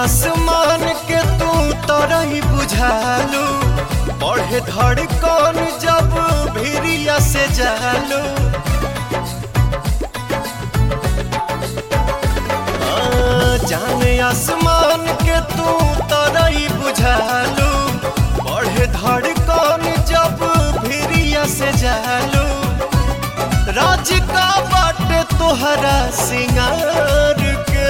आसमान के तू तरही बुझालू बढ़े धड़कन जब भिरिया से जालू हाँ, जाने आसमान के तू तरही बुझालू बढ़े धड़कन जब भिरिया से जालू राज का बाटे तोहरा सिंगार के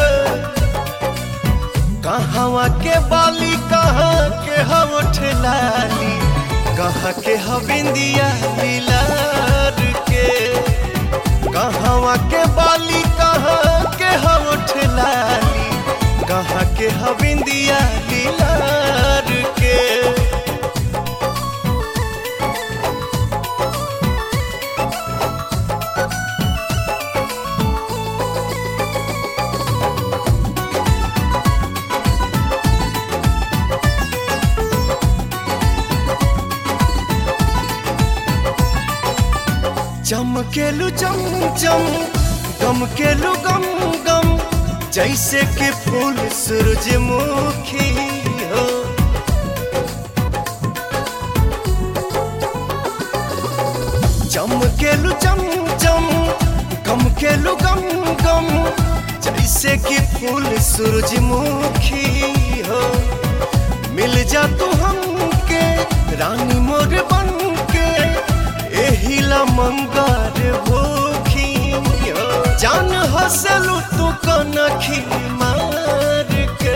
कहवा के बाली कहाँ के हम ठेलाली कहाँ के हविंदिया मिलार के कहवा के बाली कहाँ के हम ठेलाली कहाँ के हविंदिया मिलार के चमकेलू चम चम गमकेलू गम गम जैसे कि फूल सूरजमुखी हो चमकेलू चम चम गमकेलू गम गम जैसे कि फूल सूरजमुखी हो मिल जा तू हमके रानी मोर बन के एहिला मंगार भूखी हो। जान हसलू तू कनखी मार के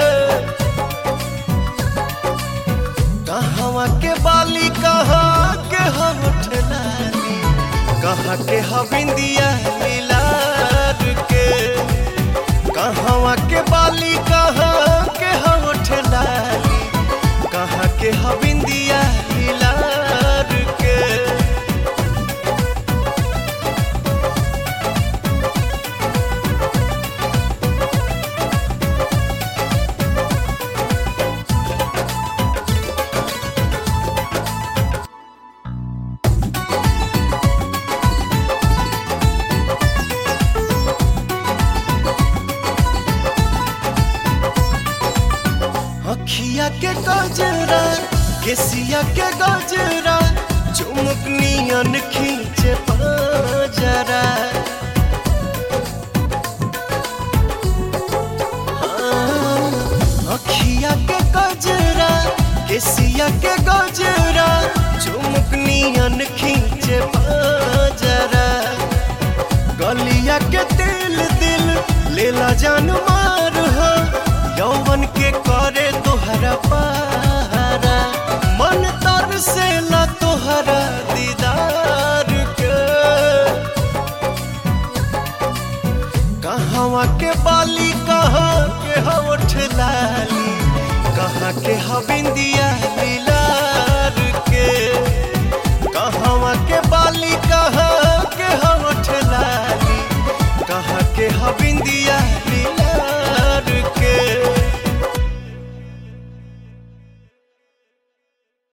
कहवा के बाली कहाँ के हम ठलाली कहाँ के हविंदिया मिलार के कहवा के बाली कहाँ के हम ठलाली कहाँ के हविंदिया मिलार के अखिया के गजरा केसिया के गजरा चुमुक नियन खींचे पाजरा हाँ, अखिया के गजरा केसिया के गजरा चुमुक नियन खींचे पाजरा गलिया के दिल दिल लेला जान मार